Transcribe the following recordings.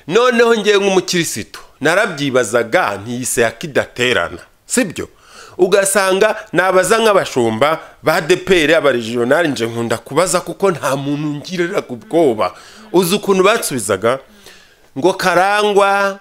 noneho ngewe nk'umukirisitu narabyibazaga ntiyise yakidaterana sibyo ugasanga nabaza nk'abashumba ba deperi abarijiyonari nje nkunda kubaza kuko nta muntu ungirira ku bwoba uzi ukuntu bansubizaga ngo karangwa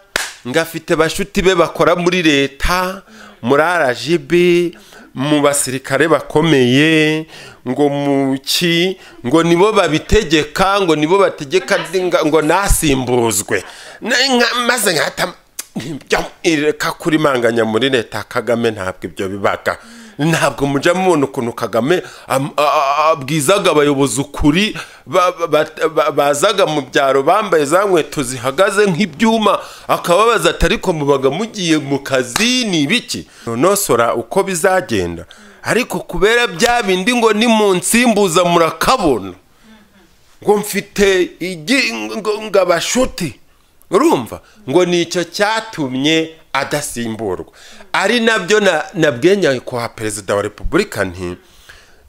ngafite bashuti be bakora muri leta muri arajibi mu basirikare bakomeye ngo mu ki ngo nibo babitegeka ngo nibo bategeka ndinga- ngo nasimbuzwe Na- nka- maze nkahita njya ireka kuri manganya muri leta kagame ntabwo ibyo bibaga ntabwo mujya mubona ukuntu kagame am- a- a- abwizaga abayobozi ukuri ba- ba- ba- bazaga mu byaro bambaye za nkweto zihagaze nk'ibyuma akababaza ati ariko mubaga mugiye mu kazi ni ibiki nonosora uko bizagenda ariko kubera bya bindi ngo ni mu nsimbuza murakabona ngo mfite igi ngo ngo abashuti urumva ngo nicyo cyatumye adasimburwa ari nabyo na- nabwenya kwa perezida wa repubulika nti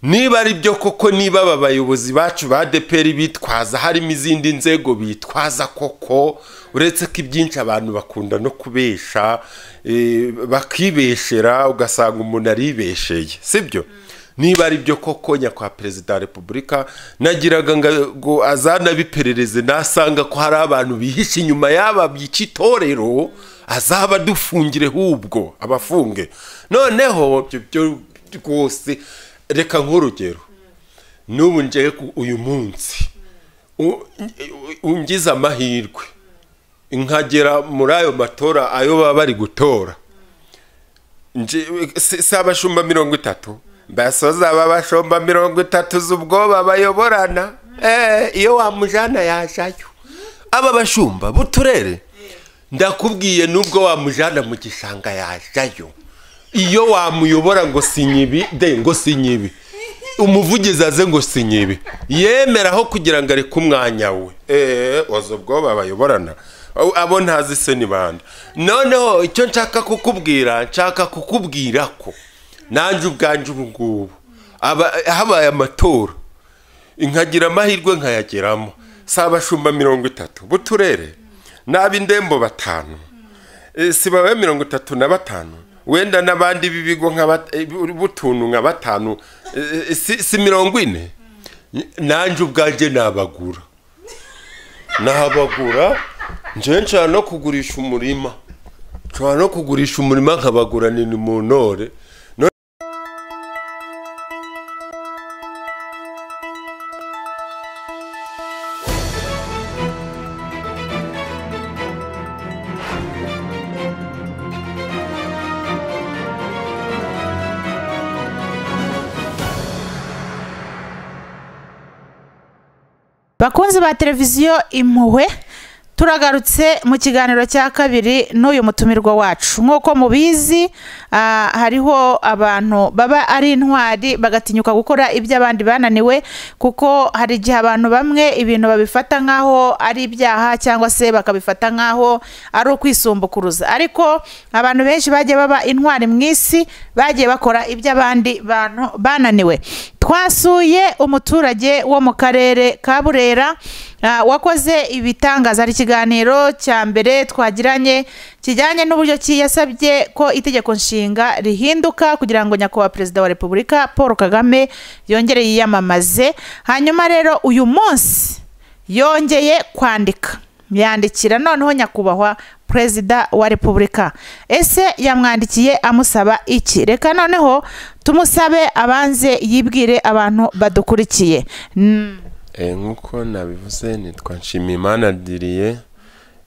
niba ari byo koko niba aba bayobozi bacu ba deperi bitwaza harimo izindi nzego bitwaza koko uretse ko ibyinshi abantu bakunda no kubesha eh, bakibeshera ugasanga umuntu aribesheye sibyo niba ari byo koko nyakwa perezida wa repubulika nagiraga ngo azanabiperereze nasanga ko hari abantu bihishe inyuma y'aba by'iki itorero azaba adufungire hubwo abafunge noneho ibyo byo rwose reka nk'urugero n'ubu ngewe ku- uyu munsi u- ungize amahirwe nkagera muri ayo matora ayo baba bari gutora Nje- si si abashumba mirongo itatu basoza aba bashumba mirongo itatu z'ubwoba bayoborana Eh, iyo wamujana yajyayo aba bashumba b'uturere ndakubwiye n'ubwo wamujana mu gishanga yajyayo iyo wamuyobora ngo sinyibi de ngo sinyibi umuvugizi aze ngo sinyibi yemeraho kugira ngo areke umwanya we eee waza ubwoba bayoborana Abo- abo ntazi se ni bande noneho icyo nshaka kukubwira nshaka kukubwira ko nanjye ubwanjye ubu ngubu aba- habaye amatora nkagira amahirwe nkayageramo si abashumba mirongo itatu b'uturere ni ab'indembo batanu Eh, si babaye mirongo itatu na batanu wenda n'abandi b'ibigo nka bat- eh, b'utuntu nka batanu Eh, eh, si si mirongo ine nanjye ubwanjye nabagura nabagura njyewe nshobora no kugurisha umurima nshobora no kugurisha umurima nkabaguranira mu ntore bakunzi ba televiziyo impuhwe turagarutse mu kiganiro cya kabiri n'uyu mutumirwa wacu nk'uko mubizi ah, hariho abantu baba ari intwari bagatinyuka gukora ibyo abandi bananiwe kuko hari igihe abantu bamwe ibintu babifata nk'aho ari ibyaha cyangwa se bakabifata nk'aho ari ukwisumbukuruza ariko abantu benshi bagiye baba intwari mu isi bagiye bakora ibyo abandi bantu bananiwe twasuye umuturage wo mu karere ka burera ah, wakoze ibitangaza hari ikiganiro cya mbere twagiranye kijyanye n'uburyo ki yasabye ko itegeko nshinga rihinduka kugira ngo nyakubahwa perezida wa repubulika paul kagame yongere yiyamamaze hanyuma rero uyu munsi yongeye kwandika yandikira noneho nyakubahwa perezida wa repubulika ese yamwandikiye amusaba iki reka noneho tumusabe abanze yibwire abantu badukurikiye Mm, Eh, nk'uko nabivuze nitwa nshimiyimana diriye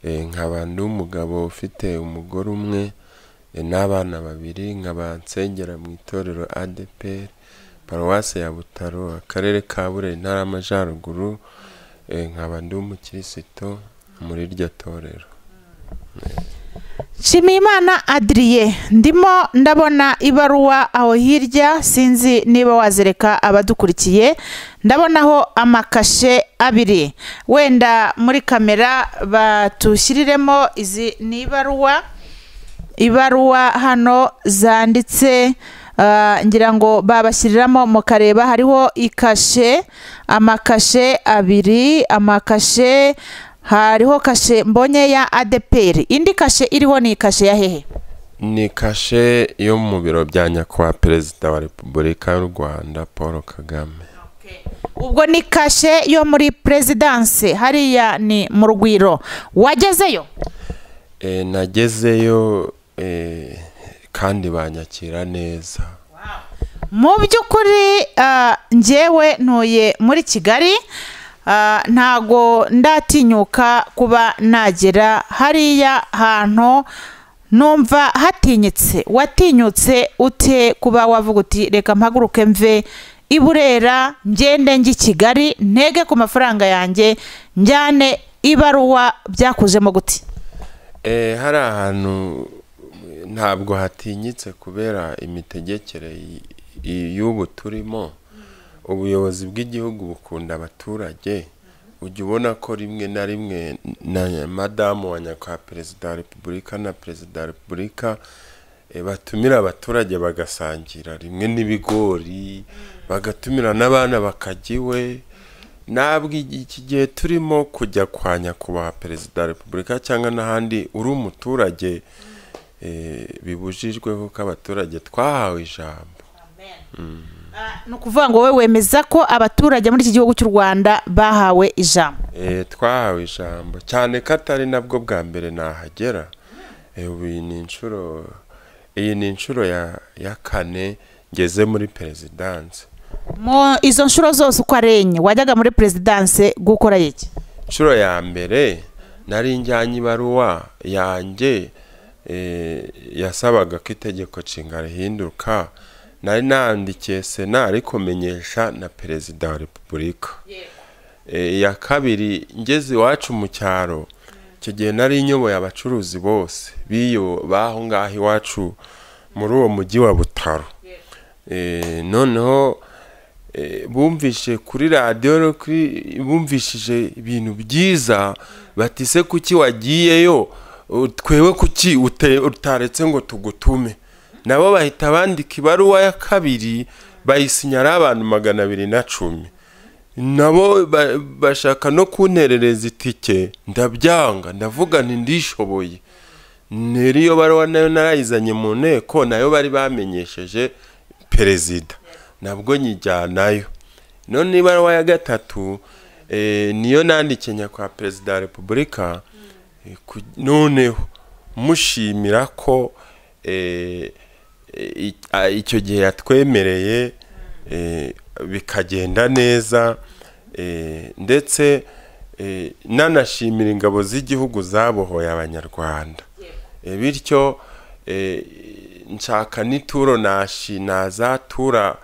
eh, nkaba ndi umugabo ufite umugore umwe eh, n'abana babiri nkaba nsengera mu itorero adeperi paruwasi ya butaro akarere ka burera intara y'amajyaruguru eh, nkaba ndi umukirisito muri iryo torero nshimiyimana adiriye ndimo ndabona ibaruwa aho hirya sinzi niba wazereka abadukurikiye ndabonaho amakashe abiri wenda muri kamera batushyiriremo izi ni ibaruwa ibaruwa hano zanditse ah, ngira ngo babashyiriramo mukareba hariho ikashe amakashe abiri amakashe hariho kashe mbonye ya adeperi indi kashe iriho ni kashe ya hehe ni kashe yo mu biro bya nyakubahwa perezida wa repubulika y'u rwanda paul kagame ubwo ni kashe yo muri perezidanse hariya ni mu rwiro wagezeyo Eh, nagezeyo eh, kandi banyakira neza mu by'ukuri ah, njyewe ntuye muri kigali ah, ntago ndatinyuka kuba nagera hariya hantu numva hatinyitse watinyutse ute kuba wavuga uti reka mpaguruke mve i burera ngende njye i kigali ntege ku mafaranga yanjye njyane ibaruwa byakuzemo guti Eh, hari ahantu eh, ntabwo hatinyitse kubera imitegekere y- y- y'ubu turimo ubuyobozi bw'igihugu bukunda abaturage ujya ubona ko rimwe na rimwe na madamu wa nyakubahwa perezida wa repubulika na perezida wa repubulika eh, batumira abaturage bagasangira rimwe n'ibigori bagatumira n'abana bakajya iwe ntabwo iki iki gihe turimo kujya kwa nyakubahwa perezida wa repubulika cyangwa n'ahandi uri umuturage eh, bibujijwe kuko abaturage twahawe ijambo ni ukuvuga ngo wowe wemeza ko abaturage muri iki gihugu cy'u rwanda bahawe ijambo Eh, twahawe ijambo cyane ko atari nabwo bwa mbere nahagera Eh, ubu iyi ni inshuro iyi ni inshuro ya ya kane ngeze muri perezidanse mu izo nshuro zose uko ari enye wajyaga muri perezidanse gukora iki inshuro ya mbere nari njyanye ibaruwa yanjye eh, yasabaga ko itegeko nshinga rihinduka nari nandikiye sena ariko menyesha na perezida wa repubulika Eh, iya kabiri ngeze iwacu mu cyaro icyo gihe nari nyoboye abacuruzi bose b'iyo baho ngaho iwacu muri uwo mujyi wa butaro Eh, noneho eh, bumvishe kuri radiyo no kuri- bumvishije ibintu byiza batise kuki wagiyeyo u- twewe kuki ute- utaretse ngo tugutume nabo bahita bandika ibaruwa ya kabiri bayisinyara abantu magana abiri na cumi nabo ba- bashaka no kunterereza itike ndabyanga ndavuga nti ndishoboye nero iyo baruwa nayo narayizanye mu nteko nayo bari bamenyesheje perezida nabwo nyijyanayo none ibaruwa ya gatatu eh, niyo nandikiye nyakubahwa perezida wa repubulika eh, ku- noneho mushimira ko eh, eh, i- a- icyo gihe yatwemereye eh, bikagenda neza eh, ndetse eh, nanashimira ingabo z'igihugu zabohoye abanyarwanda Eh, bityo eh, nshaka n'ituro nashi nazatura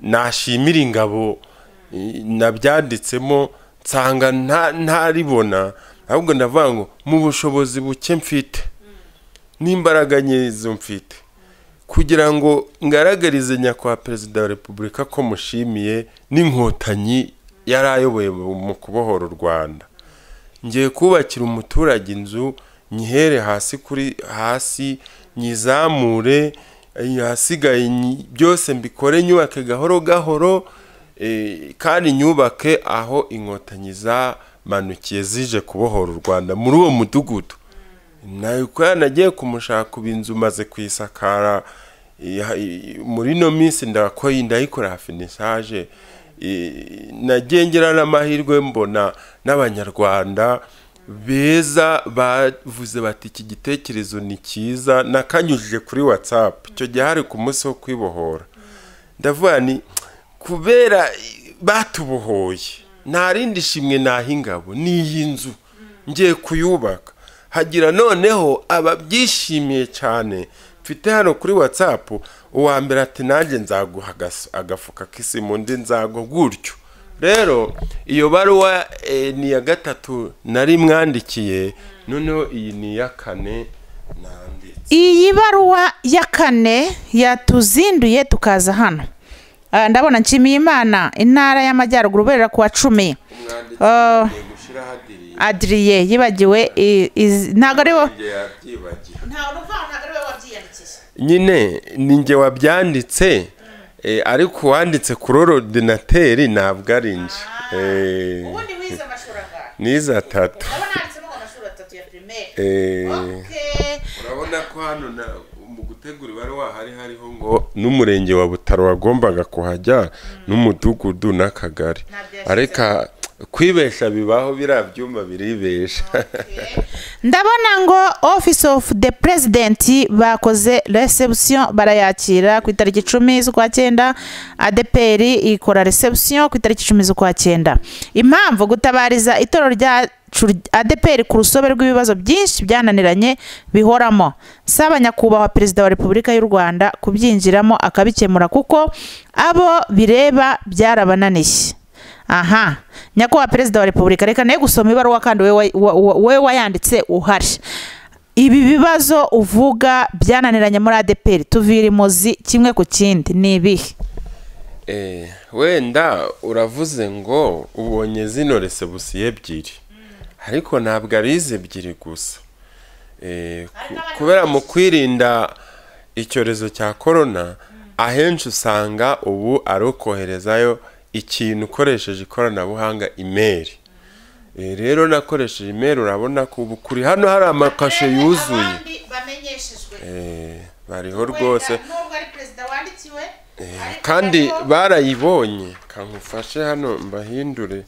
nashimira ingabo eh, nabyanditsemo nsanga nta- ntaribona ahubwo ndavuga ngo mu bushobozi buke mfite n'imbaraga nyezo mfite kugira ngo ngaragarize nyakubahwa perezida wa repubulika ko mushimiye n'inkotanyi yari ayoboye mu kubohora u rwanda ngiye kubakira umuturage inzu nyihere hasi kuri hasi nyizamure ahasigaye nyi- byose mbikore nyubake gahoro gahoro eh, kandi nyubake aho inkotanyi zamanukiye zije kubohora u rwanda muri uwo mudugudu nabikora nagiye kumushaka ubu inzu maze kuyisakara iya- i- muri ino minsi ndakora ndayikora hafinishaje I- nagiye ngira n'amahirwe mbona n'abanyarwanda beza bavuze bati iki gitekerezo ni cyiza nakanyujije kuri watsapu icyo gihe hari ku munsi wo kwibohora ndavuga ni kubera batubohoye nta rindi shimwe naha ingabo ni iyi nzu ngiye kuyubaka hagira noneho ababyishimiye cyane mfite hano kuri watsapu uwa mbere ati nanjye nzaguha agas- agafuka k'isimu undi nzago gutyo rero iyo baruwa eh, ni iya gatatu nari mwandikiye noneho iyi ni iya kane nanditse iyi baruwa ya kane yatuzinduye tukaza hano Ah, ndabona nshimiye imana intara y'amajyaruguru uberera ku wa cumi umwanditsi Ah. agiye gushiraho adiri- adiriye yibagiwe i- izi- ntabwo ari wo Njye yabyibagiwe ntabwo nyine ni njye wabyanditse eh, ariko uwanditse kuri orodinateri ntabwo ari nje Eh, wize amashuri angahe n'iza tatu urabona handitsemo ngo amashuri atatu ya pirimeri Eh. Okay. urabona ko hano na- mu gutegura ibare wahari hariho ngo n'umurenge wa butaro wagombaga kuhajya n'umudugudu n'akagari Ntabyashyizemo. ariko kwibesha bibaho biriya byumba biribesha ndabona ngo office of the president bakoze reception barayakira ku itariki icumi z'ukwa cyenda adeperi ikora reception ku itariki icumi z'ukwa cyenda impamvu gutabariza itorero ryacu adeperi ku rusobe rw'ibibazo byinshi byananiranye bihoramo saba nyakubahwa perezida wa repubulika y'u rwanda kubyinjiramo akabikemura kuko abo bireba byarabananiye aha nyakubahwa perezida wa repubulika reka nawe gusoma ibaruwa kandi we wa- wa- wa- we wayanditse uhari ibi bibazo uvuga byananiranye muri adeperi tuvira imuzi kimwe ku kindi ni ibihe Eh, wenda uravuze ngo ubonye zino resebusiyo ebyiri ariko ntabwo ari izi ebyiri gusa Eh, ku- kubera mu kwirinda icyorezo cya korona ahenshi usanga ubu ari ukoherezayo ikintu ukoresheje ikoranabuhanga imeri Eh, rero nakoresheje imeri urabona ko ubu kuri hano hari amakashe yuzuye Eh, bariho rwose kandi barayibonye kamufashe hano mbahindure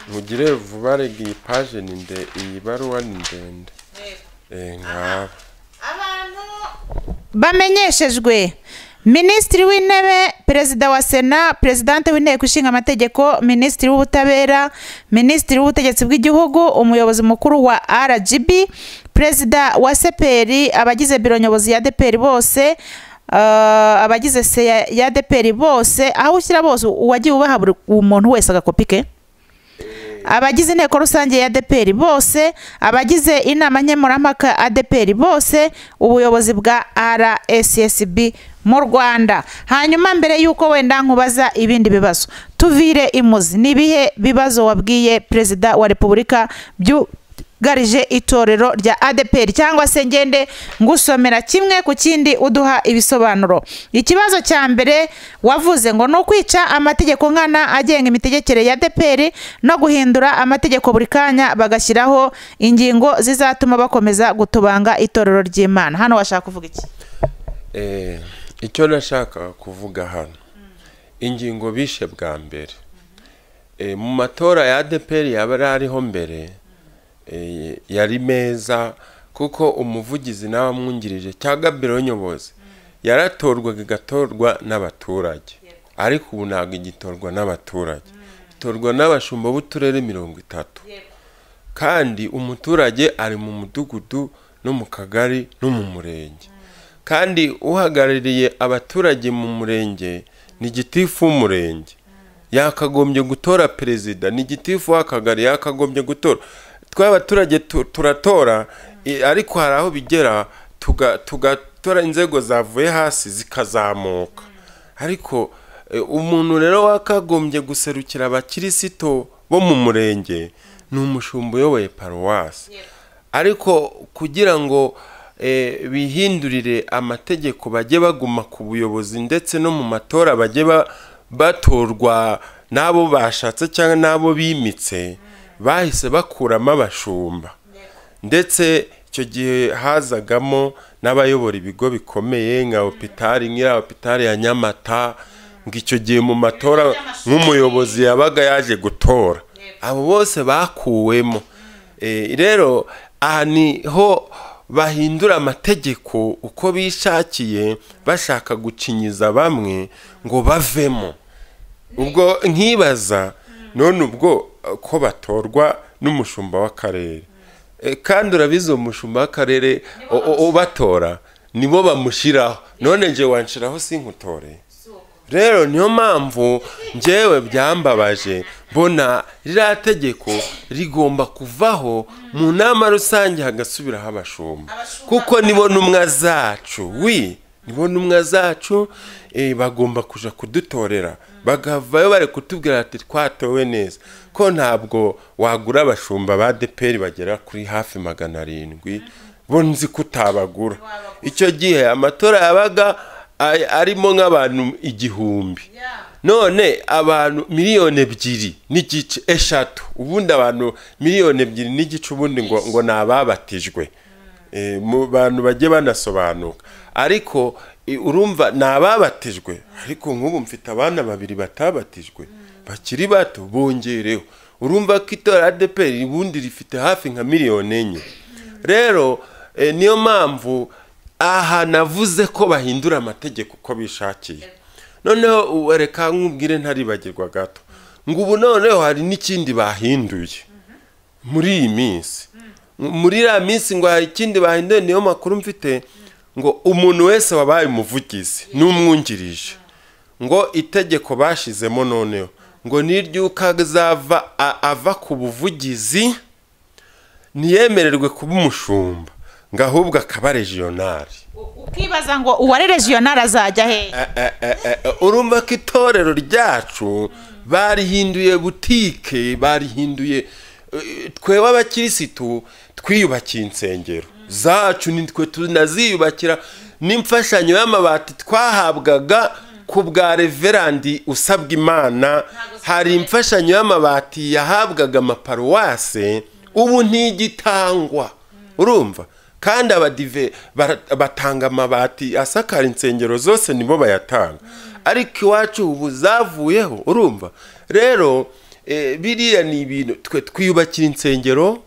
mugire vuba rega iyi paje ni nde iyi baruwa ni ndende Eh, nkaba bamenyeshejwe minisitiri w'intebe perezida wa sena perezidante w'inteko ishinga amategeko minisitiri w'ubutabera minisitiri w'ubutegetsi bw'igihugu umuyobozi mukuru wa rgb perezida wa seperi abagize biro nyobozi ya deperi bose eh, abagize se ya- ya deperi bose aho ushyira bose uwagiye ubaha buri umuntu wese agakopi ke abagize inteko rusange ya deperi bose abagize inama nkemurampaka adeperi bose ubuyobozi bwa rssb mu rwanda hanyuma mbere y'uko wenda nkubaza ibindi bibazo tuvire imuzi ni ibihe bibazo wabwiye perezida wa repubulika byugarije itorero rya adeperi cyangwa se ngende ngusomera kimwe ku kindi uduha ibisobanuro ikibazo cya mbere wavuze ngo ni ukwica amategeko nkana agenga imitegekere ya adeperi no guhindura amategeko buri kanya bagashyiraho ingingo zizatuma bakomeza gutubanga itorero ry'imana hano washaka kuvuga iki Eh, icyo nashakaga kuvuga hano ingingo bishe bwa mbere Eh, mu matora ya adeperi yaba yari ariho mbere eh, yari meza kuko umuvugizi n'abamwungirije cyangwa biro nyobozi yaratorwaga igatorwa n'abaturage ariko ubu ntabwo igitorwa n'abaturage itorwa n'abashumba b'uturere mirongo itatu kandi umuturage ari mu mudugudu no mu kagari no mu murenge kandi uhagarariye abaturage mu murenge ni gitifu w'umurenge yakagombye gutora perezida ni gitifu w'akagari yakagombye gutora twe abaturage tu- turatora i- ariko hari aho bigera tuga- tugatora inzego zavuye hasi zikazamuka ariko eh, umuntu rero wakagombye guserukira abakirisito bo mu murenge ni umushumba uyoboye paruwasi ariko kugira ngo eh, bihindurire amategeko bajye baguma ku buyobozi ndetse no mu matora bajye ba- batorwa n'abo bashatse cyangwa n'abo bimitse bahise bakuramo abashumba ndetse icyo gihe hazagamo n'abayobora ibigo bikomeye nka hopitari nk'iriya hopitari ya nyamata ngo icyo gihe mu matora nk'umuyobozi yabaga yaje gutora abo bose bakuwemo Eh, rero aha niho bahindura amategeko uko bishakiye bashaka gucinyiza bamwe ngo bavemo ubwo nkibaza none ubwo eh, ko batorwa n'umushumba w'akarere Eh, kandi urabizi uwo mushumba w'akarere u- u- ubatora nibo bamushyiraho none njye wanshiraho sinkutore rero niyo mpamvu njyewe byambabaje mbona ririya tegeko rigomba kuvaho mu nama rusange hagasubiraho abashumba kuko nibo ntumwa zacu wi nibo ntumwa zacu eh, bagomba kuja kudutorera bagavayo bari kutubwira ati twatowe neza ko ntabwo wagura abashumba ba deperi bagera kuri hafi magana arindwi bo nzi ko utabagura icyo gihe amatora yabaga a- arimo nk'abantu igihumbi none abantu miliyoni ebyiri n'igice eshatu ubundi abantu miliyoni ebyiri n'igice ubundi ngo ngo ni ababatijwe Eh, mu bantu bagiye banasobanuka ariko eh, urumva ni ababatijwe ariko nk'ubu mfite abana babiri batabatijwe bakiri bato bongereho urumva ko itora adeperi ubundi rifite hafi nka miliyoni enye rero eh, niyo mpamvu aha navuze ko bahindura amategeko uko bishakiye noneho ubu reka nkubwire ntaribagirwa gato ngo ubu noneho hari n'ikindi bahinduye muri iyi minsi muri iriya minsi ngo hari ikindi bahinduye niyo makuru mfite ngo umuntu wese wabaye umuvugizi n'umwungirije ngo itegeko bashyizemo noneho ngo n'iryuka azava a- ava ku buvugizi ntiyemererwe kuba umushumba ngo ahubwo akaba regionari ukibaza ngo uwari regional azajya hehe urumva ko itorero ryacu barihinduye butike barihinduye eh, twebwe abakirisitu twiyubakiye insengero zacu ni twe tunaziyubakira n'imfashanyo y'amabati twahabwaga ku bwa reverandi usabwa imana hari imfashanyo y'amabati yahabwaga amaparuwase ubu ntigitangwa urumva kandi abadive bara- batanga amabati asakara insengero zose nibo bayatanga ariko iwacu ubu zavuyeho urumva rero eh, biriya ni ibintu twe twiyubakira insengero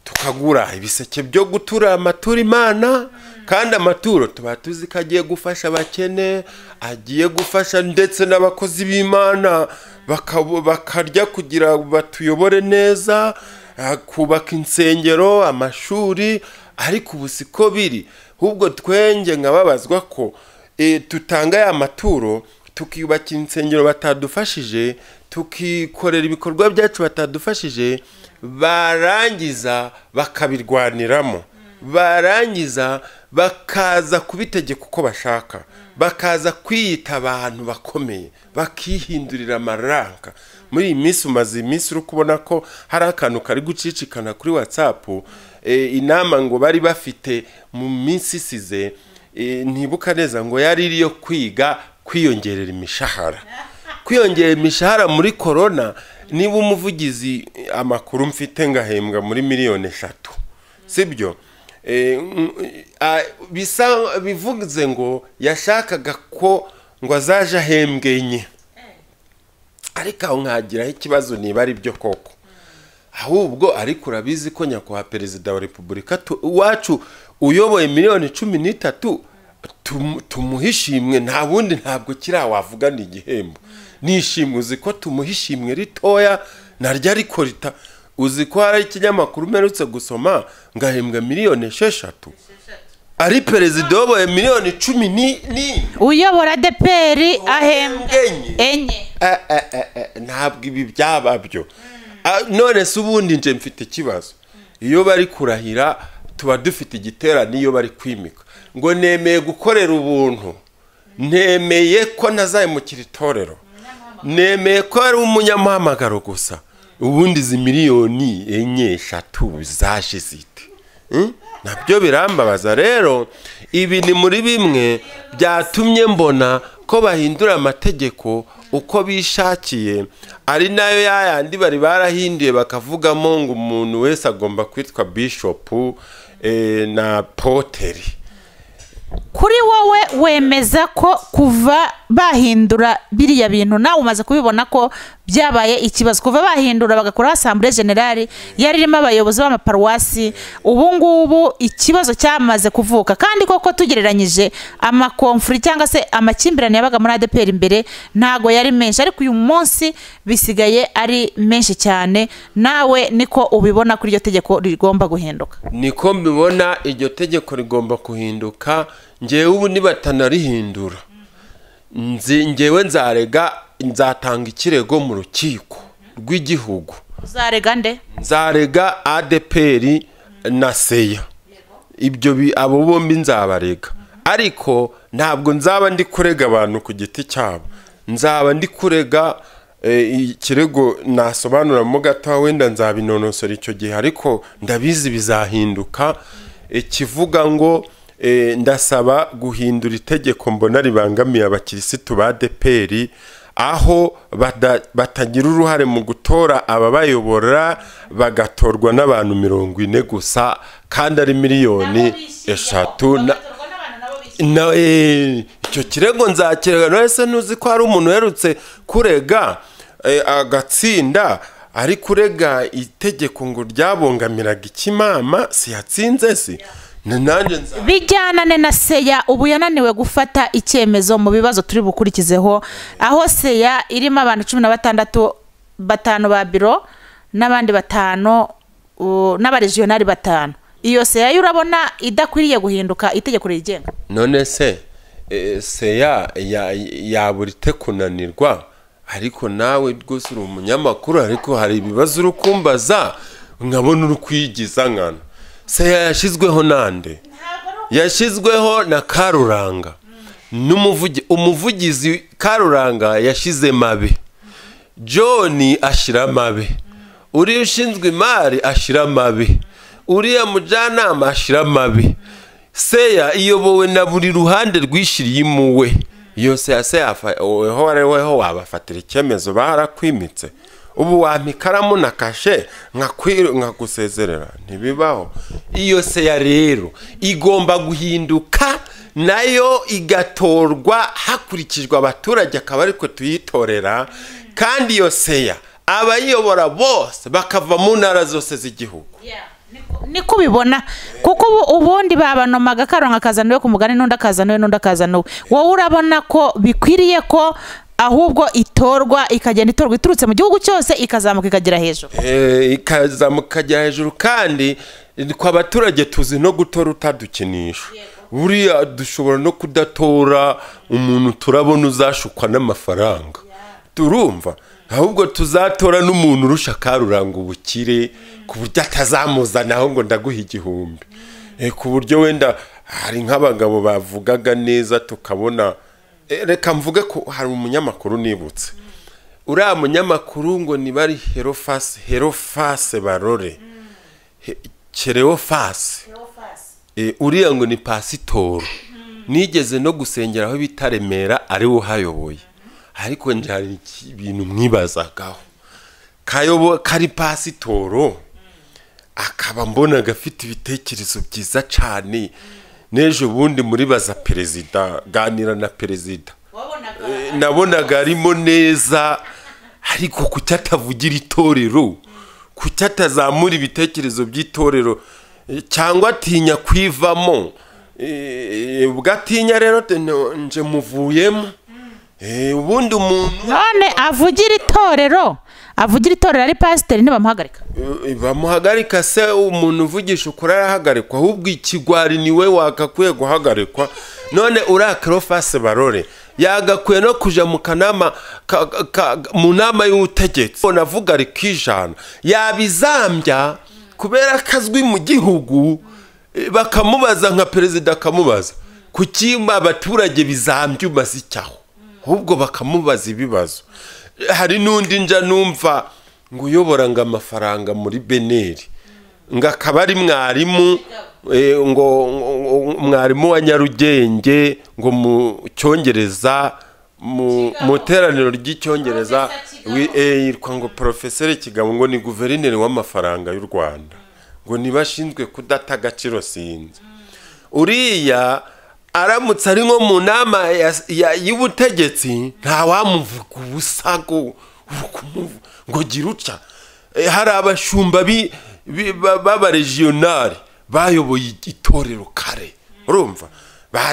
tukagura ibiseke byo gutura amatura imana kandi amaturo tuba tuzi ko agiye gufasha abakene agiye gufasha ndetse n'abakozi b'imana bakabo- bakarya kugira batuyobore neza ah, kubaka insengero amashuri ariko ubu siko biri ahubwo twenge nkababazwa ko eh, tutanga ya maturo tukiyubakira insengero batadufashije tukikorera ibikorwa byacu batadufashije barangiza bakabirwaniramo barangiza bakaza kubitegeka uko bashaka bakaza kwiyita abantu bakomeye bakihindurira amaranka muri iyi minsi umaze iminsi uri kubona ko hari akantu kari gucicikana kuri watsapu inama ngo bari bafite mu minsi isize Eh, ntibuka neza ngo yari iri yo kwiga kwiyongerera imishahara kwiyongera imishahara muri korona niba umuvugizi eh, amakuru mfite ngahembwa muri miliyoni eshatu sibyo Eh, mm, ah, bisa bivuze ngo yashakaga ko ngo azaje ahembwe enye ariko aho nkagiraho ikibazo niba ari byo koko ahubwo ariko urabizi ko nyakubahwa perezida wa repubulika tu- iwacu uyoboye miliyoni cumi n'itatu tum- tumuha ishimwe nta bundi ntabwo kiriya wavuga ni igihembo ni ishimwe uzi ko tumuha ishimwe ritoya naryo ariko rita uzi ko hari ikinyamakuru umerutse gusoma ngahembwa miliyoni esheshatu ari perezida uyoboye miliyoni cumi ni- ni uyobora deperi ahembwa enye enye Eh, eh, eh, eh, ntabwo ibi byaba byo Ah, none se ubundi nje mfite ikibazo iyo bari kurahira tuba dufite igiterane iyo bari kwimika ngo nemeye gukorera ubuntu nemeye ko ntazayimukira itorero nemeye ko ari umunyamuhamagaro gusa ubundi izi miliyoni enye eshatu zaje zite Mm? nabyo birambabaza rero ibi ni muri bimwe byatumye mbona ko bahindura amategeko uko bishakiye ari nayo yayandi bari barahinduye bakavugamo ngo umuntu wese agomba kwitwa bishopu eh, na poteri kuri wowe wemeza ko kuva bahindura biriya bintu nawe umaze kubibona ko byabaye ikibazo kuva bahindura bagakuraho asambure generali yari irimo abayobozi b'amaparuwasi ubu ngubu ikibazo cyamaze kuvuka kandi koko tugereranyije amakomfuri cyangwa se amakimbirane yabaga muri adeperi imbere ntago yari menshi ariko uyu munsi bisigaye ari menshi cyane nawe niko ubibona ko iryo tegeko rigomba guhinduka niko mbibona iryo tegeko rigomba kuhinduka ngewe ubu nibatanarihindura Nzi- ngewe nzarega nzatanga ikirego mu rukiko rw'igihugu uzarega nde nzarega adeperi na seya ibyo bi- abo bombi nzabarega ariko ntabwo nzaba ndi kurega abantu ku giti cyabo nzaba ndi kurega eh, ikirego nasobanuramo gato wenda nzabinonosora icyo gihe ariko ndabizi bizahinduka eh, kivuga ngo eh, ndasaba guhindura itegeko mbona ribangamiye abakirisitu ba deperi aho bada- batagira uruhare mu gutora ababayobora bagatorwa n'abantu mirongo ine gusa kandi ari miliyoni eshatu na- na eh, icyo kirego nzakirega none se ntuzi ko hari umuntu uherutse kurega eh, agatsinda ari kurega itegeko ngo ryabongamiraga ikimama siyatsinze si Na- nanjye nza bijyanane na seya ubu yananiwe gufata icyemezo mu bibazo turi bukurikizeho aho seya irimo abantu cumi na batandatu batanu ba biro n'abandi batanu uh, n'abarejiyonari batanu iyo seya yo urabona idakwiriye guhinduka itegeko rigenga none se eh, seya ya- yabura ite kunanirwa ariko nawe rwose uri umunyamakuru ariko hari ibibazo uri kumbaza nkabona uri kwigiza nkana seya yashyizweho nande yashyizweho na karuranga n'umuvugi umuvugizi karuranga yashyize mabe john ashyira amabe uriya ushinzwe imari ashyira amabe uriya mujyanama ashyira amabe seya iyobowe na buri ruhande rwishyiriye imuwe iyo seya seya weho weho wabafatira icyemezo barakwimitse ubu wampa ikaramu na kashe nkakwi- nkagusezerera ntibibaho iyo seya rero igomba guhinduka nayo igatorwa hakurikijwe abaturage akaba ariko tuyitorera kandi iyo seya abayiyobora bose bakava mu ntara zose z'igihugu niko ubibona kuko ubu- ubundi babanomaga akaronka akazana uwe ku mugani n'undi akazana uwe n'undi akazana uwe wowe urabona ko bikwiriye ko ahubwo itorwa ikagenda itorwa iturutse mu gihugu cyose ikazamuka ikagera hejuru Eh, ikazamuka ikajya hejuru kandi twe abaturage tuzi no gutora utadukinisha buriya dushobora no kudatora umuntu turabona uzashukwa n'amafaranga turumva ahubwo tuzatora n'umuntu urusha karuranga ubukire ku buryo atazamuzanaho ngo ndaguhe igihumbi Eh, ku buryo wenda hari nk'abagabo bavugaga neza tukabona Eh, reka mvuge ko hari umunyamakuru nibutse uriya munyamakuru ngo nibari herofase herofase barore He- kereofase Eh, uriya ngo ni pasitoro nigeze no gusengera aho bita remera ariwe uhayoboye ariko nje hari iki- ibintu mwibazagaho kayobo kari pasitoro akaba mbona gafite ibitekerezo byiza cyane n'ejo bundi muribaza perezida ganira na perezida Eh, nabonaga arimo neza ariko kuki atavugira itorero kuki atazamura ibitekerezo by'itorero eh, cyangwa atinya kwivamo Eh, ubwo atinya rero te- no- nje muvuyemo Eh, ubundi umuntu none avugira itorero avugira itorero ari pasiteri ntibamuhagarika Eh, bamuhagarika se umuntu uvugisha ukuri arahagarikwa ahubwo ikigwari niwe wagakwiye guhagarikwa none uriya karofase barore yagakwiye no kuja mu kanama ka- ka- mu nama y'ubutegetsi navuga ari kwijana yabizambya kubera ko azwi mu gihugu eh, bakamubaza nka perezida akamubaza kuki abaturage bizambya umaze icyaho ahubwo bakamubaza ibibazo hari n'undi nja numva ngo uyobora ngo amafaranga muri beneri ngo akaba ari mwarimu eh, ngo ngo- mwarimu wa nyarugenge ngo mu cyongereza mu mu iteraniro ry'icyongereza wi- eh, yitwa ngo porofeseri kigabo ngo ni guverineri w'amafaranga y'u rwanda ngo niba ashinzwe kudata agaciro sinzi uriya aramutse ari nko mu nama ya- ya- y'ubutegetsi ntawamuvuga ubusago uri kumuvu- ngo gira utya Eh, hari abashumba bi- bi- ba- b'abarejiyonari bayoboye itorero kare urumva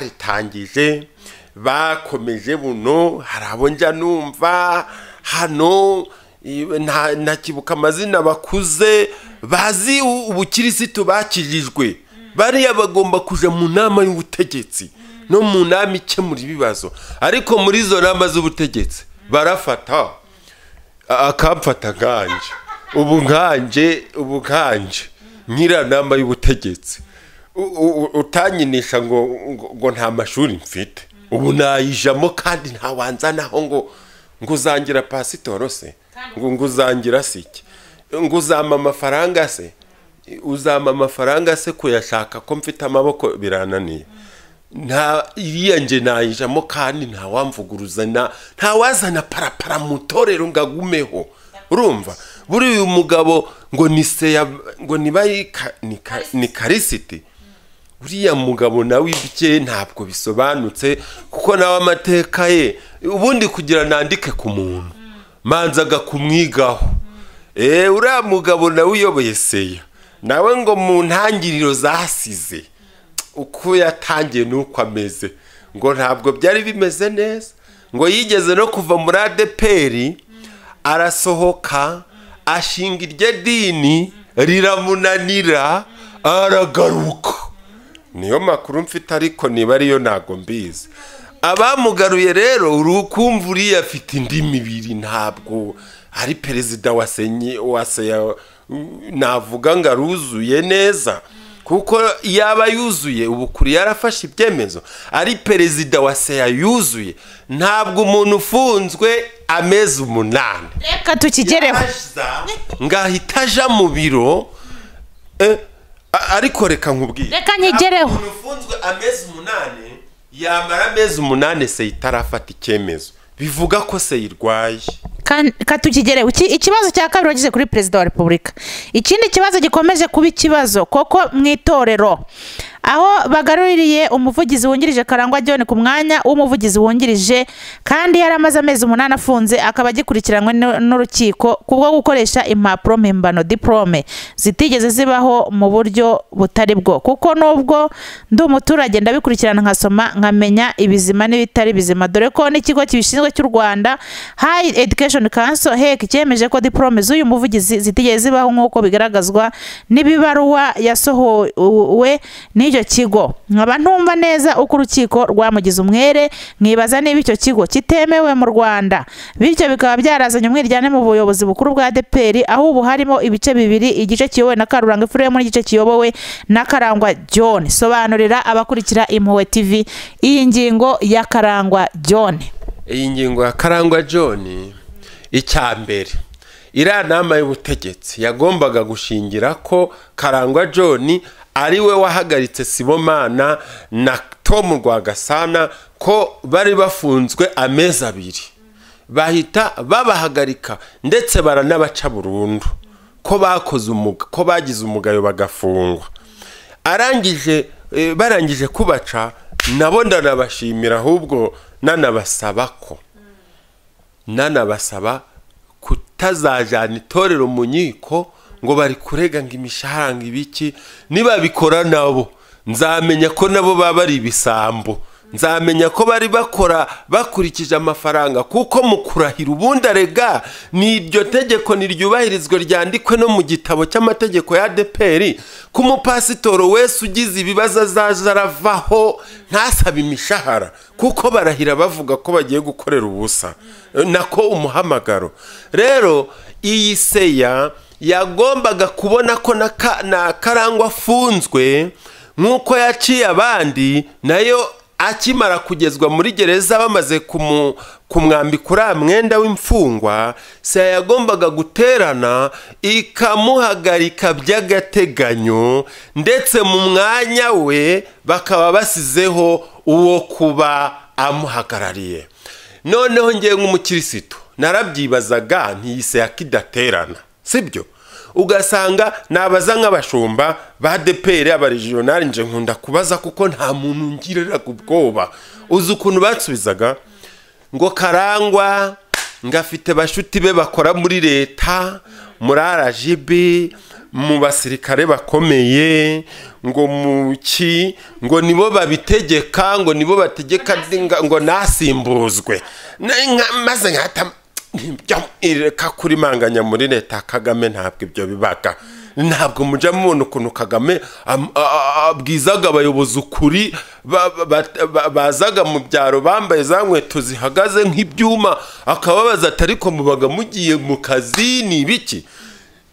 baritangije bakomeje buno hari abo njya numva hano i- nta- ntakibuka amazina bakuze bazi u- ubukirisitu bakijijwe bariya bagomba kuja mu nama y'ubutegetsi no mu nama ikemura ibibazo ariko muri izo nama z'ubutegetsi barafata a- akamfata nkanje ubu nkanje ubu nkanje nyira nama y'ubutegetsi U- u- u- utanyinisha ngo ngo- ngo nta mashuri mfite ubu nayijamo kandi ntawanzanaho ngo ngo uzangira pasitoro se ngo ngo uzangira se iki ngo uzampa amafaranga se uzampa amafaranga se kuyashaka ko mfite amaboko birananiye nta iriya nge nayijamo kandi ntawamvuguruzana ntawazana parapara mu itorero ngo agumeho urumva buriya uyu mugabo ngo ni seya ngo niba ari ka- ni ka- ni karisiti uriya mugabo nawe ibye ntabwo bisobanutse kuko nawe amateka ye ubundi kugira nandike ku muntu manzaga kumwigaho eee uriya mugabo nawe uyoboye seya nawe ngo mu ntangiriro zasize uko yatangiye n'uko ameze ngo ntabwo byari bimeze neza ngo yigeze no kuva muri adeperi arasohoka ashinga iryo dini riramunanira aragaruka niyo makuru mfite ariko niba ariyo ntabwo mbizi abamugaruye rero uri ukumva uriya afite indi mibiri ntabwo ari perezida wa senye wa seya navuga ngo aruzuye neza kuko yaba yuzuye ubu kuri yarafashe ibyemezo ari perezida wa seya yuzuye ntabwo umuntu ufunzwe amezi umunani reka tukigereho aza ngahita aja mu biro eh, a- ariko reka nkubwire Reka nyigereho. Ntabwo umuntu ufunzwe amezi umunani yamara amezi umunani se itarafata icyemezo bivuga ko se irwaye Kan- katukigereho Iki- ikibazo cya kabiri wageze kuri perezida wa repubulika ikindi kibazo gikomeje kuba ikibazo koko mu itorero aho bagaruriye umuvugizi wungirije karangwa john ku mwanya w'umuvugizi wungirije kandi yari amaze amezi umunani afunze akaba agikurikiranwe n'u- n'urukiko kubwo gukoresha impapuro mpimbano diporome zitigeze zibaho mu buryo butari bwo kuko nubwo ndi umuturage ndabikurikirana nkasoma nkamenya ibizima n'ibitari bizima dore ko n'ikigo kibishinzwe cy'u rwanda high education council hec cyemeje ko diporome z'uyu muvugizi zitigeze zibaho nk'uko bigaragazwa n'ibibaruwa yasohowe n'icyo kigo nkaba ntumva neza uko urukiko rwamugize umwere nkibaza niba icyo kigo kitemewe mu rwanda bityo bikaba byarazanye umwiryane mu buyobozi bukuru bwa deperi aho ubu harimo ibice bibiri igice kiyobowe na karuranga efuremu n'igice kiyobowe na karangwa john sobanurira abakurikira impuhwe tv iyi ngingo ya karangwa john iyi ngingo ya karangwa john icya mbere iriya nama y'ubutegetsi yagombaga gushingira ko karangwa john ari we wahagaritse sibomana na tom rwagasana ko bari bafunzwe amezi abiri bahita babahagarika ndetse baranabaca burundu ko bakoze umuga ko bagize umugayo bagafungwa arangije eh, barangije kubaca nabo ndanabashimira ahubwo nanabasaba ko nanabasaba kutazajyana itorero mu nkiko ngo bari kurega ngo imishahara ngo ibiki nibabikora nabo nzamenya ko nabo baba ari ibisambo nzamenya ko bari bakora bakurikije amafaranga kuko mu kurahira ubundi arega ni iryo tegeko niryubahirizwa ryandikwe no mu gitabo cy'amategeko ya deperi ko umupasitoro wese ugize ibibazo azaza aravaho ntasabe imishahara kuko barahira bavuga ko bagiye gukorera ubusa nako umuhamagaro rero iyi seya yagombaga kubona ko na ka- na karangwa afunzwe nk'uko yaciye abandi nayo akimara kugezwa muri gereza bamaze kumu- kumwambika uriya mwenda w'imfungwa seya yagombaga guterana ikamuhagarika by'agateganyo ndetse mu mwanya we bakaba basizeho uwo kuba amuhagarariye noneho ngewe nk'umukirisitu narabyibazaga ntiyise yakidaterana sibyo ugasanga nabaza nk'abashumba ba deperi abaregionari nje nkunda kubaza kuko nta muntu ngiriraga ubwoba uzi ukuntu bansubizaga ngo karangwa ngafite bashuti be bakora muri leta muri rgb mu basirikare bakomeye ngo mu ki ngo nibo babitegeka ngo nibo bategeka ndinga- ngo nasimbuzwe Na- nka- maze nkahita ntibyo- ireka kurimanganya muri leta ya kagame ntabwo ibyo bibaga ntabwo mujya mubona ukuntu kagame am- a- a- abwizaga abayobozi ukuri ba- ba- ba- bazaga mu byaro bambaye za nkweto zihagaze nk'ibyuma akababaza ati ariko mubaga mugiye mu kazi ni ibiki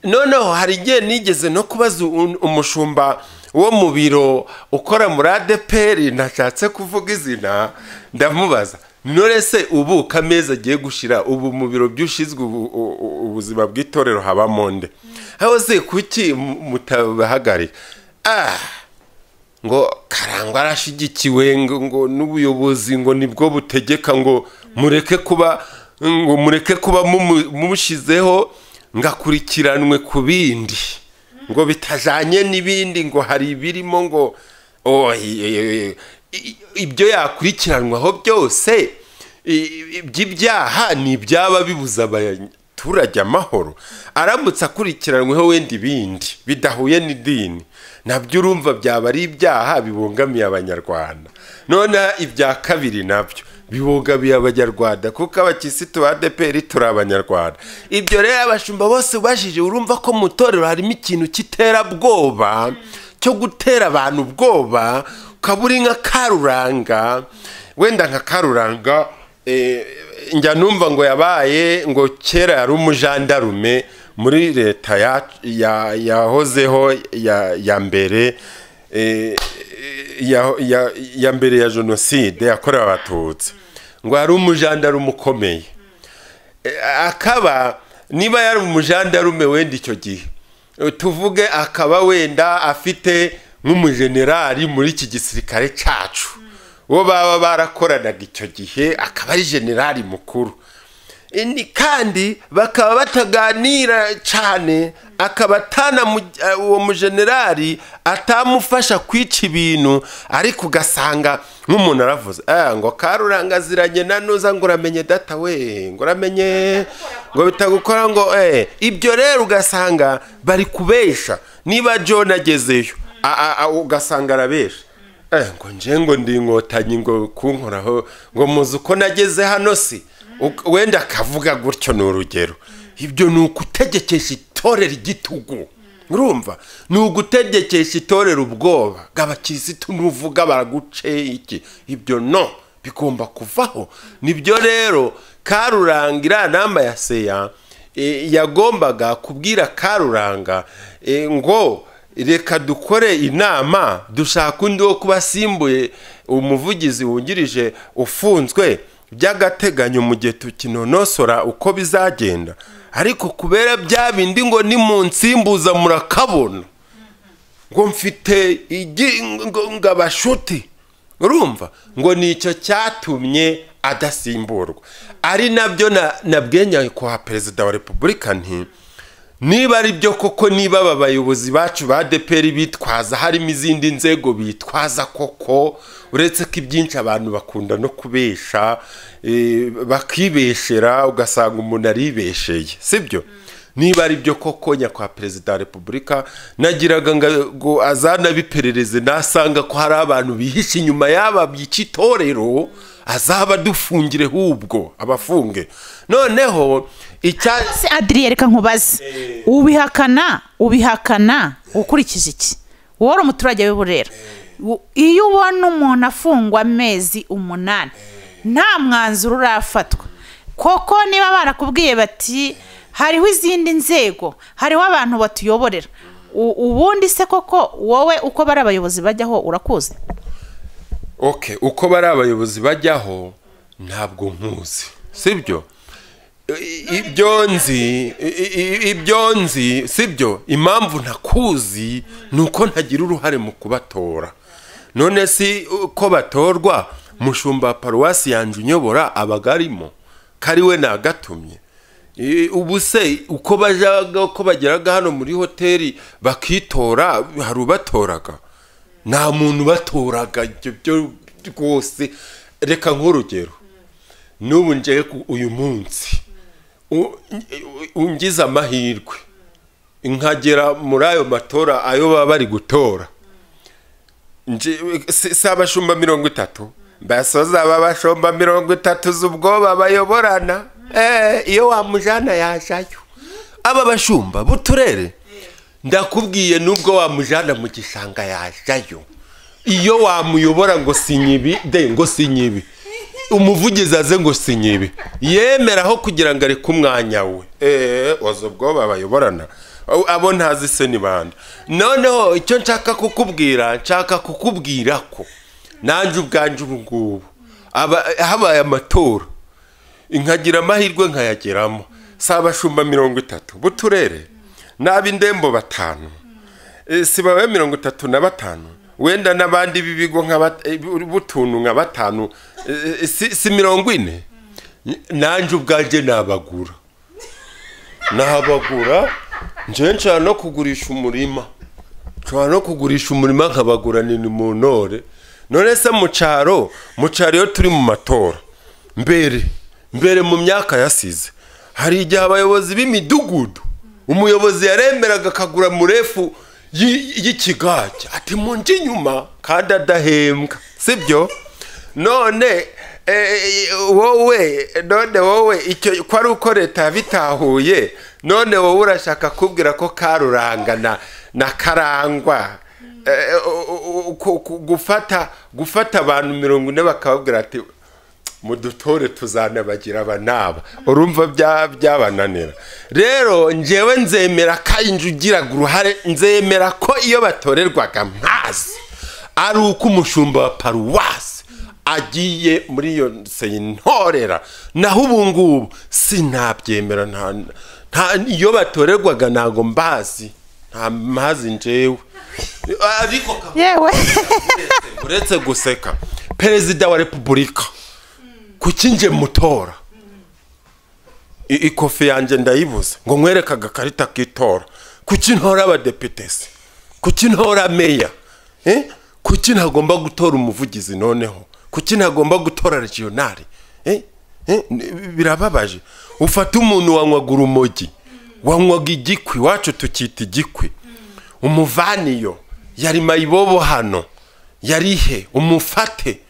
noneho hari igihe nigeze no kubaza un- umushumba wo mu biro ukora muri adeperi ntashatse kuvuga izina ndamubaza none se ubu kameza agiye gushira ubu mu biro by'ushinzwe ubu- u- u- ubuzima bw'itorero habamo nde aho se kuki mu- mutabahagarika ah ngo karangwa arashyigikiwe ngo ngo n'ubuyobozi ngo nibwo butegeka ngo mureke kuba ngo mureke kuba mumu- mumushyizeho ngo akurikiranwe ku bindi ngo bitajyanye n'ibindi ngo hari ibirimo ngo oh, i- i- i- ibyo yakurikiranwaho byose i- i- by'ibyaha ni ibyaba bibuza abaturage amahoro aramutse akurikiranweho wenda ibindi bidahuye n'idini nabyo urumva byaba ari ibyaha bibungamiye abanyarwanda none ibya kabiri nabyo bibungamiye abanyarwanda kuko abakirisitu ba deperi turi abanyarwanda ibyo rero abashumba bose ubajije urumva ko mu itorero harimo ikintu cy'iterabwoba cyo gutera abantu ubwoba ukaba uri nka karuranga wenda nka karuranga eh, njya numva ngo yabaye ngo kera yari umujandarume muri leta ya- ya- yahozeho ya- ya mbere eh, ya- ya- ya mbere ya jenoside yakorewe abatutsi ngo yari umujandarume ukomeye akaba niba yari umujandarume wenda icyo gihe tuvuge akaba wenda afite nk'umujenerali muri iki gisirikare cyacu uwo baba barakoranaga icyo gihe akaba ari generali mukuru Ni- kandi bakaba bataganira cyane akaba atanamu- uwo mujenerali atamufasha kwica ibintu ariko ugasanga nk'umuntu aravuze "Ah, ngo karuranga aziranye na nuza ngo uramenye data we ngo uramenye ngo bitagukora ngo eh ibyo rero ugasanga bari kubesha niba john agezeyo a- a- a- ugasanga arabesha Eh, ngo nje ngo ndi inkotanyi ngo kunkoraho ngo muzi uko nageze hano si Uk- wenda akavuga gutyo ni urugero ibyo ni ugutegekesha itorero igitugu urumva ni ugutegekesha itorero ubwoba bw'abakirisitu nuvuga baraguce iki ibyo no bigomba kuvaho nibyo rero karuranga iriya namba ya seya eh, yagombaga kubwira karuranga eh, ngo reka dukore inama dushaka undi wo kuba asimbuye umuvugizi wungirije ufunzwe by'agateganyo mu gihe tukinonosora uko bizagenda ariko kubera bya bindi ngo ni mu nsimbuza murakabona ngo mfite igi- ngo- ngo abashuti urumva ngo nicyo cyatumye adasimburwa ari nabyo na- nabwiye nyakubahwa perezida wa repubulika nti niba ari byo koko niba aba bayobozi bacu ba deperi bitwaza harimo izindi nzego bitwaza koko uretse ko ibyinshi abantu bakunda no kubesha eh, bakibeshera ugasanga umuntu aribesheye sibyo niba ari byo koko nyakwa perezida wa repubulika nagiraga ngo azanabiperereze nasanga ko hari abantu bihishe inyuma y'aba bica itorero azaba adufungire hubwo abafunge noneho icya se adiriye reka nkubaze ubihakana ubihakana ukurikije iki wowe uri umuturage w'i burera U- iyo ubona umuntu afungwa amezi umunani nta mwanzuro urafatwa koko niba barakubwiye bati hariho izindi nzego hariho abantu batuyoborera U- ubundi se koko wowe uko bari abayobozi bajyaho urakuzi okay uko bari abayobozi bajyaho ntabwo nkuzi sibyo I- i- ibyo nzi i- i- ibyo nzi sibyo impamvu ntakuzi ni uko ntagira uruhare mu kubatora none si uko batorwa mushumba wa paruwasi yanjye unyobora abagarimo kari we nagatumye I- ubu se uko bajaga uko bageraga hano muri hoteli bakitora hari ubatoraga nta muntu ubatoraga ibyo byo rwose reka nk'urugero n'ubu njewe ku- uyu munsi u- u- ungize amahirwe nkagera muri ayo matora ayo baba bari gutora Nje- si si abashumba mirongo itatu basoza aba bashumba mirongo itatu z'ubwoba bayoborana Eh, iyo wamujana yajayo aba bashumba b'uturere ndakubwiye n'ubwo wamujana mu gishanga yajayo iyo wamuyobora ngo sinyibi de ngo sinyibi umuvugizi aze ngo sinyibi yemeraho kugira ngo areke umwanya we eee waza ubwoba bayoborana Abo- abo ntazi se ni bande noneho icyo nshaka kukubwira nshaka kukubwira ko nanjye ubwanjye ubu ngubu aba- habaye amatora nkagira amahirwe nkayageramo si abashumba mirongo itatu b'uturere n'ab'indembo batanu Eh, si babaye mirongo itatu na batanu wenda n'abandi b'ibigo nka bat- eh, b'utuntu nka batanu Eh, eh, si si mirongo ine nanjye ubwanjye nabagura nabagura njyewe nshobora no kugurisha umurima nshobora no kugurisha umurima nkabaguranira mu ntore none se mu cyaro mu cyaro iyo turi mu matora mbere mbere mu myaka yasize hari igihe abayobozi b'imidugudu umuyobozi yaremeraga akagura murefu y'i- y'ikigage ati mu nje inyuma kandi adahembwa sibyo none eh, wowe none wowe icyo ko ari uko leta yabitahuye none wowe urashaka kubwira ko karuranga na na karangwa Eh, u- u- ku- ku- gufata gufata abantu mirongo ine bakababwira ati mu dutore tuzanabagira abanaba urumva bya- byabananira rero njyewe nzemera ko ari inzu ugiraga uruhare nzemera ko iyo batorerwaga mpazi ari uko umushumba wa paruwasi agiye muri iyo seyintorera naho ubu ngubu sinabyemera nta nta iyo batorerwaga ntabwo mbazi nta mbazi njewe ariko kabone yewe uretse guseka perezida wa repubulika kuki nje mutora I- ikofi yanjye ndayibuze ngo nkwereke agakarita k'itora kuki ntora abadepitesi kuki ntora meya Eh? kuki ntagomba gutora umuvugizi noneho kuki ntagomba gutora regionali Eh? Eh? N- birababaje ufata umuntu wanywaga urumogi wanywaga igikwi iwacu tukita igikwi umuvaniyo yari mayibobo hano yarihe umufate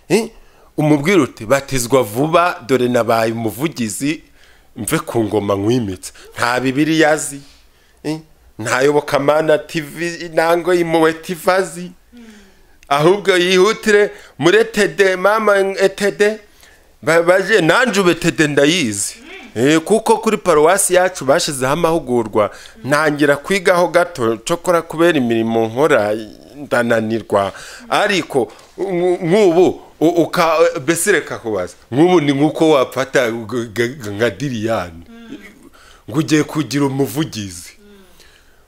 Eh? umubwira uti batizwa vuba dore nabaye umuvugizi mve ku ngoma nkwimitse nta bibiriya azi eh? nta yobokamana tv nango y'impuhwe tv azi ahubwo yihutire muri etede mama etede Ba- baje nanjye ubu etede ndayizi Eh, kuko kuri paruwasi yacu bashyizeho amahugurwa ntangira kwigaho gato cyokora kubera imirimo nkora ndananirwa ariko nk- nk'ubu u- uka mbese reka kubaza nk'ubu ni nk'uko wafata g- g- nka diriyani ngo ugiye kugira umuvugizi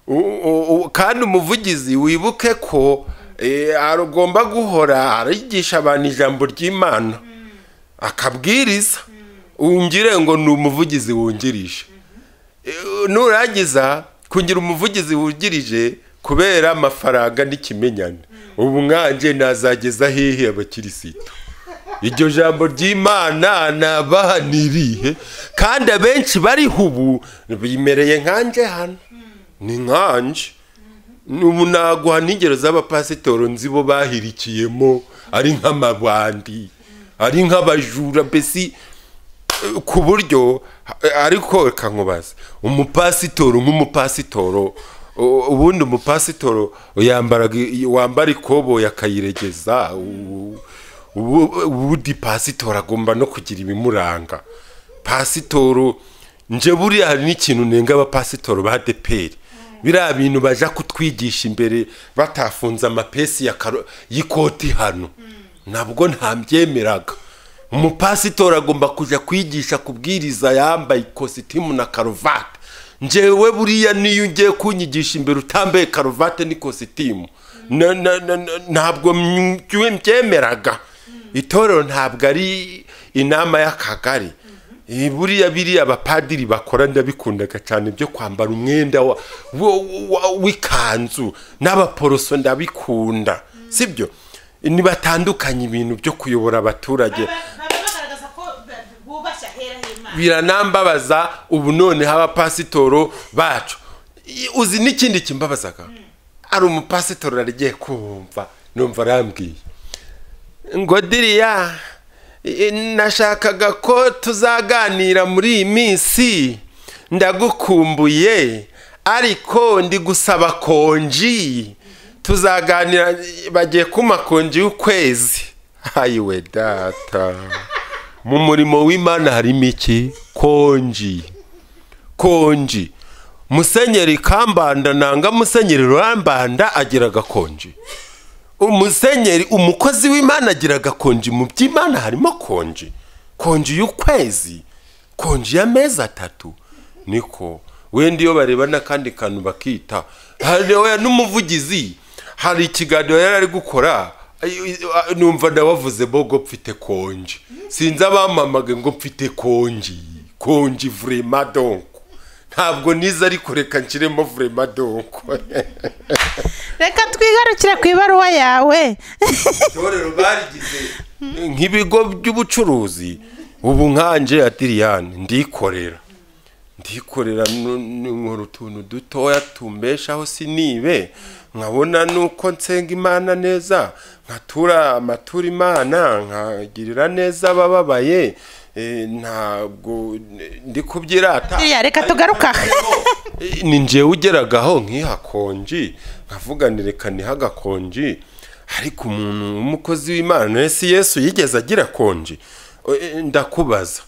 U- u- u- kandi umuvugizi wibuke ko eh, agomba guhora arigisha abantu ijambo ry'imana akabwiriza wungire ngo ni umuvugizi wungirije Eh, nurangiza kugira umuvugizi wungirije kubera amafaranga n'ikimenyane ubu mwanjye nazageza hehe abakirisitu iryo jambo ry'imana nabaha nirihe kandi abenshi bariho ubu bimereye nkanjye hano ni nkanjye ubu naguha n'ingero z'abapasitoro nzi bo bahirikiyemo ari nk'amabandi ari nk'abajura mbese eh, ku buryo eh, ariko reka nkubaze umupasitoro nk'umupasitoro u- ubundi umupasitoro yambaraga i- wambara ikoboyi akayiregeza u- ubu- ubundi pasitoro agomba no kugira ibimuranga pasitoro nje buriya hari n'ikintu nenga abapasitoro ba deperi biriya bintu baja kutwigisha imbere batafunze amapesi ya karo- y'ikoti hano nabwo ntambyemeraga umupasitori agomba kujya kwigisha kubwiriza yambaye ikositimu na karuvati njyewe buriya niyo ugiye kunyigisha imbere utambaye karuvati n'ikositimu na- na- na- na- ntabwo mby- mbyemeraga itorero ntabwo ari inama y'akagari Eh, buriya biriya abapadiri bakora ndabikundaga cyane byo kwambara umwenda wa- wo- wa- w'ikanzu n'abaporoso ndabikunda sibyo ntibatandukanye ibintu byo kuyobora abaturage biranambabaza ubu noneho abapasitoro bacu I- uzi n'ikindi kimbabazaga ari umupasitoro arigiye kumva numva arambwiye ngo diriya i- nashakaga ko tuzaganira muri iyi minsi ndagukumbuye ariko ndi gusaba konji tuzaganira bagiye kuma konji y'ukwezi hayiwe data mu murimo w'imana harimo iki konji konji musenyeri kambanda nanga musenyeri rurambanda agira agakonji umusenyeri umukozi w'imana agira agakonji mu by'imana harimo konji konji y'ukwezi konji y'amezi atatu niko wenda iyo bareba n'akandi kantu bakita hari oya n'umuvugizi hari ikiganiro yari ari gukora ay- ay- numva nabavuze bogo mfite konje sinzi abampamage ngo mfite konje konje vrema donko ntabwo nize ariko reka nshyiremo vrema donko reka twigarukire ku ibaruwa yawe itorero barigize nk'ibigo by'ubucuruzi ubu nkanje adiriyani ndikorera ndikorera nu- nkora utuntu dutoya tumbeshaho sinibe nkabona nuko nsenga imana neza nkatura amatura imana nkagirira neza abababaye eh, ntabwo eh, ndi kubyirata Biriya, reka tugaruka aha. Eh, ni njyewe ugeragaho nk'iha konji nkavuganireka niha agakonji ariko umuntu w'umukozi w'imana ese yesu yigeze agira konji Eh, ndakubaza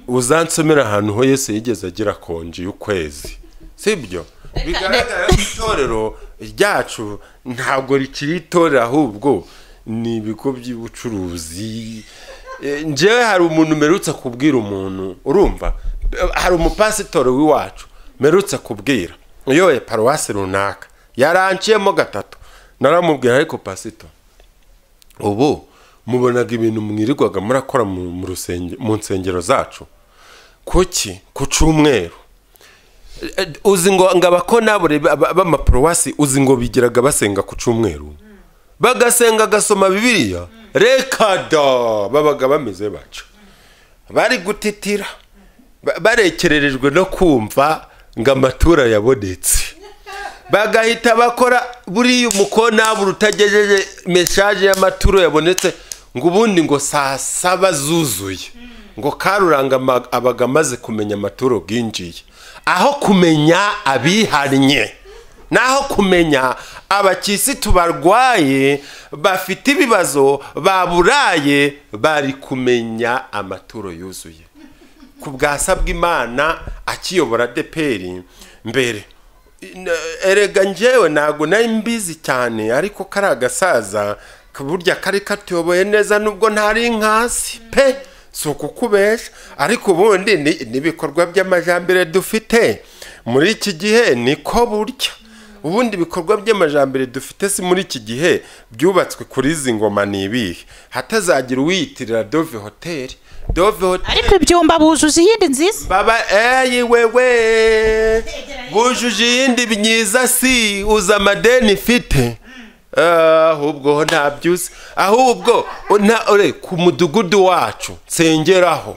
uzansomera ahantu ho yesu yigeze agira konji y'ukwezi sibyo bigaragara ko itorero ryacu ntabwo rikiri itorero ahubwo ni ibigo by'ubucuruzi Eh, njyewe hari umuntu mperutse kubwira umuntu urumva hari umupasitori w'iwacu mperutse kubwira uyoye paruwasi runaka yaranciyemo gatatu naramubwira ariko pasitori ubu mubonaga ibintu mwirirwaga murakora mu mu rusenge- mu nsengero zacu kuki ku cyumweru Eh, uzi ngo ngo abakonabure ba- ba- b'amaparuwasi uzi ngo bigiraga basenga ku cyumweru bagasenga gasoma bibiliya reka da babaga bameze bacu bari gutitira ba- barekererejwe no kumva ngo amatura yabonetse bagahita bakora buriya umukonabura utagejeje meshaje y'amaturo yabonetse ngo ubundi ngo saa saba zuzuye ngo karuranga ama- abaga amaze kumenya amaturo bwinjiye aho kumenya abihannye naho kumenya abakirisitu barwaye bafite ibibazo baburaye bari kumenya amaturo yuzuye ku bwa bw'imana akiyobora deperi mbere Na- erega njyewe ntabwo nari mbizi cyane ariko kari agasaza burya kari katuyoboye neza nubwo ntari nkasi pe si ukukubesha ariko ubundi ni- n'ibikorwa by'amajambere dufite muri iki gihe niko burya ubundi ibikorwa by'amajambere dufite si muri iki gihe byubatswe kuri izi ngoma ni ibihe hatazagira uwiyitirira dove hoteli dove hoteli ariko ibyumba buzuza iyindi nziza baba eyi wewe bujuje iyindi myiza si uza amadeni ifite Ah, ahubwo ho ntabyuze ahubwo na- ore, ku mudugudu wacu nsengeraho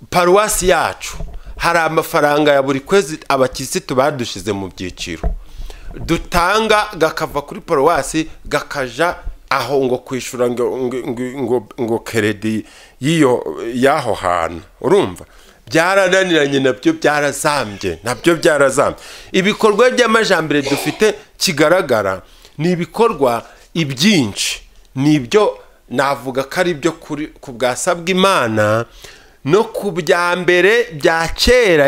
paruwasi yacu hari amafaranga ya buri kwezi abakirisitu badushize mu byiciro dutanga gakava kuri paruwasi gakaja aho ngo kwishyura ngo, ngo, ngo- ngo, ngo keredi y'iyo y'aho hantu urumva byarananiranye nabyo byarazambye nabyo byarazambye ibikorwa by'amajambere dufite kigaragara ni ibikorwa ibyinshi ni ibyo navuga ko ari ibyo kuri- ku bwasa bw'imana no ku bya mbere bya kera